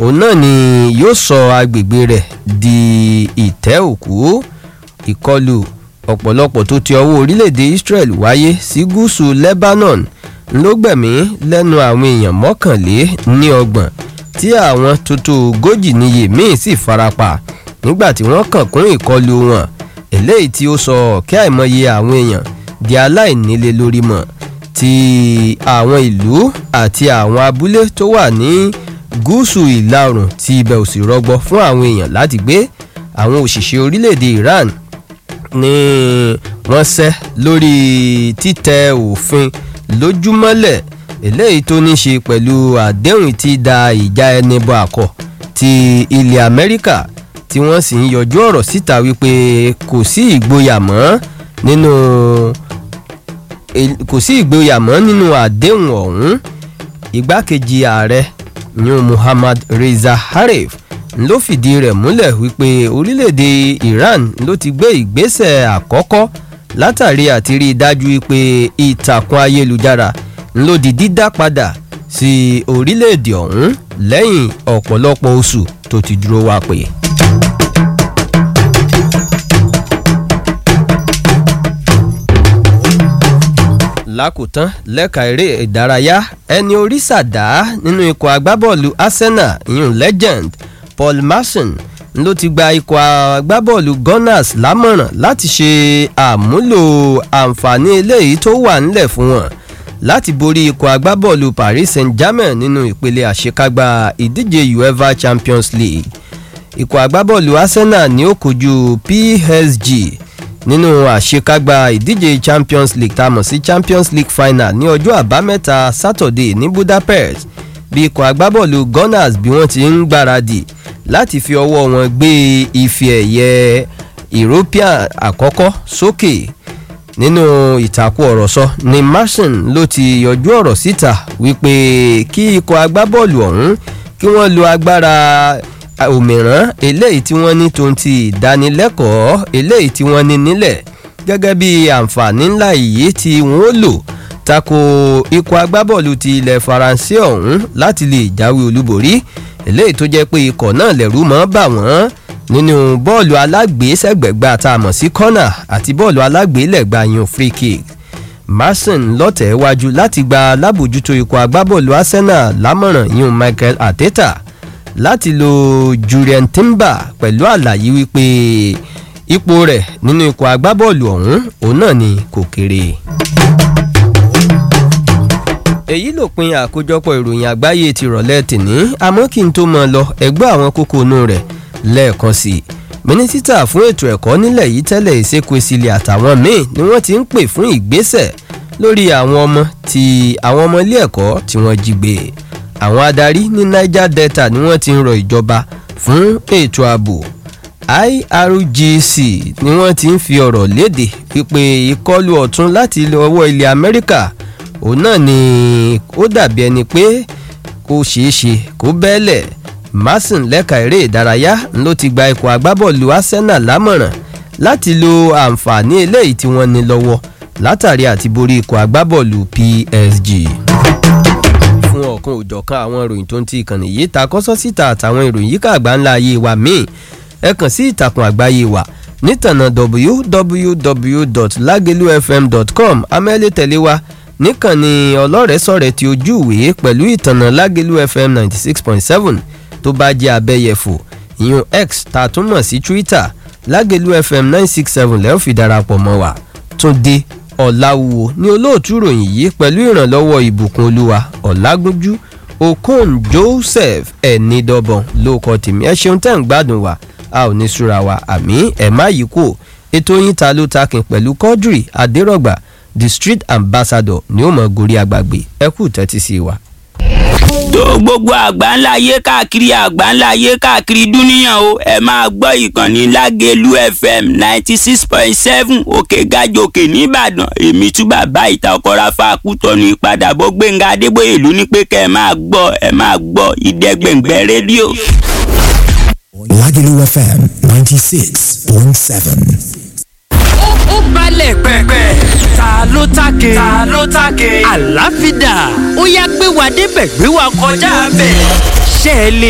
òun náà ni yóò sọ agbègbè rẹ̀ di ìtẹ́ òkú ìkọlù ọ̀pọ̀lọpọ̀ tó ti ọwọ́ orílẹ̀-èdè Israel wáyé sí gúúsù Lebanon ló gbẹ̀mí lẹ́nu àwọn èèyàn mọ́kànlé ní ọgbọ̀n tí àwọn tuntun ogójì níye míì sì farapa nígbà tí wọ́n kàn kún ìkọlù wọn eléyìí tí ó sọ ọ̀kẹ́ àìmọye àwọn èèyàn di aláìnílé lórí mọ̀ ti àwọn ìlú àti àwọn abúlé tó wà ní gúúsù ìlà oòrùn tí ibẹ̀ ò sì rọgbọ fún àwọn èèyàn láti gbé àwọn òṣìṣẹ́ orílẹ̀-èdè Iran ni wọ́n ṣẹ́ lórí títẹ òfin lójúmọ́lẹ̀ eléyìí tó ní ṣe pẹ̀lú àdéhùn tí da ìjà ẹni bọ àkọ́ ti ilẹ̀ Amẹ́ríkà tí wọ́n sì ń yọjú ọ̀rọ̀ síta wípé kò sí ìgboyà mọ́ nínú kò sí ìgboyà mọ́ nínú àdéhùn ọ̀hún igbákejì ààrẹ yun Muhammad Reza Harif ló fìdí rẹ̀ múlẹ̀ wípé orílẹ̀-èdè Iran ló ti gbé ìgbésẹ̀ àkọ́kọ́ látàrí àti rí i dájú wípé ìtàkùn ayélujára ló di dídá padà sí orílẹ̀-èdè ọ̀hún lẹ́yìn ọ̀pọ̀lọpọ̀ oṣù tó ti dúró wá pé. lákòótán lẹ́ka eré ìdárayá ẹni orí sàdá nínú ikọ̀ agbábọ́ọ̀lù Arsenal ìyún legend Paul Merson ló ti gba ikọ̀ agbábọ́ọ̀lù Gunners lámọ̀ràn láti ṣe àmúlò àǹfààní eléyìí tó wà nílẹ̀ fún wọn láti borí ikọ̀ agbábọ́ọ̀lù Paris Saint-Germain nínú ìpele àṣekágbá ìdíje UEFA Champions League ikọ̀ agbábọ́ọ̀lù Arsenal ni ó kojú PSG nínú àṣekágbá ìdíje Champions League tá a mọ̀ sí Champions League final ní ọjọ́ àbámẹ́ta Saturday ní Budapest bí ikọ̀ agbábọ́ọ̀lù Gunners bí wọ́n ti ń gbáradì láti fi ọwọ́ wọn gbé ife ẹ̀yẹ European àkọ́kọ́ sókè nínú ìtàkùn ọ̀rọ̀ sọ ni Marson ló ti yọjú ọ̀rọ̀ síta wípé kí ikọ̀ agbábọ́ọ̀lù ọ̀hún kí wọ́n lo agbára òmíràn eléyìí tí wọ́n ní tó ń ti ìdánilẹ́kọ̀ọ́ eléyìí tí wọ́n ní nílẹ̀ gẹ́gẹ́ bí àǹfààní ńlá yìí tí wọ́n ó lò tako ikọ̀ agbábọ́ọ̀lù ti ilẹ̀ Faransé ọ̀hún láti lè jáwé olúborí eléyìí tó jẹ́ pé ikọ̀ náà lẹ̀rú mọ́ bà wọ́n nínú bọ́ọ̀lù alágbèésẹ̀gbẹ̀gbà tá a mọ̀ sí kọ́nà àti bọ́ọ̀lù alágbèélẹ̀gbà yun free kick Marson lọ́tẹ̀ wájú láti gba alábòjútó ikọ̀ agbábọ́ọ̀lù Arsenal lámọ̀ràn yun Michael Arteta láti lo Jurien Timber pẹ̀lú àlàyé wípé ipò rẹ̀ nínú ikọ̀ agbábọ́ọ̀lù ọ̀hún òun náà ni kò kéré. èyí lópin àkójọpọ̀ ìròyìn àgbáyé ti rọ̀lẹ́ tìní àmọ́ kí n tó mọ̀ lọ ẹgbẹ́ àwọn kókó inú rẹ̀ lẹ́ẹ̀kan sí i mínísítà fún ètò ẹ̀kọ́ nílẹ̀ yìí tẹ́lẹ̀ ìṣekúesílẹ̀ àtàwọn míì ni wọ́n ti ń pè fún ìgbésẹ̀ lórí àwọn ọmọ ti àwọn ọmọ ilé ẹ̀kọ́ tí wọ́n jí gbé àwọn adarí ní Niger Delta ni wọ́n ti ń rọ ìjọba fún ètò ààbò IRGC ni wọ́n ti ń fi ọ̀rọ̀ léde wípé ìkọlù ọ̀tún láti ọwọ́ ilẹ̀ Amẹ́ríkà òun náà ni ó dàbí ẹni pé kò ṣeé ṣe kó bẹ́ẹ̀lẹ̀ Marson lẹ́ka eré ìdárayá ló ti gba ikọ̀ agbábọ́ọ̀lù Arsenal lámọ̀ràn láti lo àǹfààní eléyìí tí wọ́n ní lọ́wọ́ látàrí àti borí ikọ̀ agbábọ́ọ̀lù PSG fún ọ̀kan òjọ̀kan àwọn ìròyìn tó ń ti ìkànnì yìí ta kọ́sọ́ síta àtàwọn ìròyìn yíká àgbáńlá ayé wa míì ẹ kàn sí ìtàkùn àgbáyé wa nítànà www.lagelufm.com amẹ́lẹ́ tẹ̀lé wa níkànnì ọlọ́rẹ̀ẹ́sọ̀rẹ̀ tí ojú ìwé pẹ̀lú ìtànà Lágelú FM ninety six point seven tó bá jẹ́ abẹ́yẹfò ìyún X tá a tún mọ̀ sí Twitter Lágelú FM nine six seven lẹ́ẹ̀ fi darapọ̀ mọ́ wa Túndé Ọ̀làwùwò ní olóòtú ròyìn yìí pẹ̀lú ìrànlọ́wọ́ ìbùkún olúwa Ọ̀làgúnjú Okon Joseph ẹ̀nìdọ́bọ̀n ló kọ́ tèmi ẹ ṣeun tẹ́ ń gbádùn wa a ò ní súra wa àmì ẹ̀ má yí kú ètò yín ta ló takin pẹ̀lú Quadri Adérọ̀gbà the street ambassador ni ó mọ̀ gorí agbàgbé ẹ kú tẹ́tí sí wa tó gbogbo àgbáńlá ayé káàkiri àgbáńlá ayé káàkiri dúníyàn o ẹ máa gbọ́ ìkànnì Lágelú FM ninety six point seven òkè gàjòkè nìbàdàn èmi tún bàbá ìta ọkọ̀ra fàákùtọ̀nù ìpadàbọ̀ Gbẹ̀ngà Adébóyè ló ní pé kẹ́ ẹ máa gbọ́ ẹ máa gbọ́ ìdẹ́gbẹ̀ngbẹ̀ rédíò. Lágelú FM ninety six point seven ó balẹ̀ pẹ̀pẹ̀. ta ló take. ta ló take. àlàáfíà ó yá gbé wa débẹ̀ gbé wa kọjá bẹ̀. ṣé ẹ lè